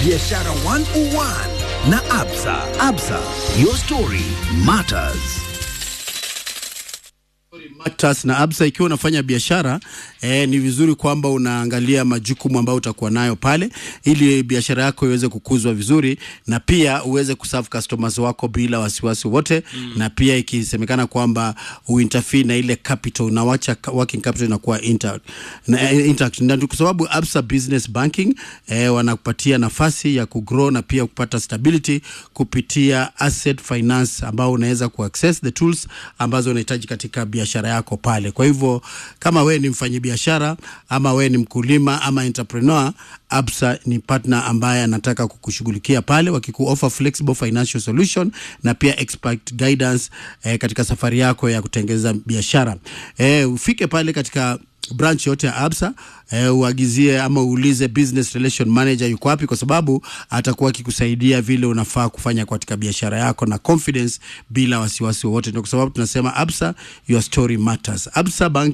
Biashara 101 na Absa. Absa, your story matters. Matters na Absa, ikiwa unafanya biashara eh, ni vizuri kwamba unaangalia majukumu ambayo utakuwa nayo pale, ili biashara yako iweze kukuzwa vizuri na pia uweze kuserve customers wako bila wasiwasi wote mm. na pia ikisemekana kwamba uinterfere na ile capital unawacha ka- working capital inakuwa intact na, eh, intact na kwa sababu Absa Business Banking eh, wanakupatia nafasi ya kugrow na pia kupata stability kupitia asset finance ambao unaweza kuaccess the tools ambazo unahitaji katika biashara yako pale. Kwa hivyo kama wewe ni mfanyabiashara ama wewe ni mkulima ama entrepreneur, Absa ni partner ambaye anataka kukushughulikia pale, wakikuoffer flexible financial solution na pia expert guidance eh, katika safari yako ya kutengeneza biashara. Eh, ufike pale katika branch yote ya Absa eh, uagizie ama uulize business relation manager yuko wapi, kwa sababu atakuwa akikusaidia vile unafaa kufanya katika biashara yako na confidence bila wasiwasi wowote. Ndio kwa sababu tunasema Absa, your story matters. Absa Bank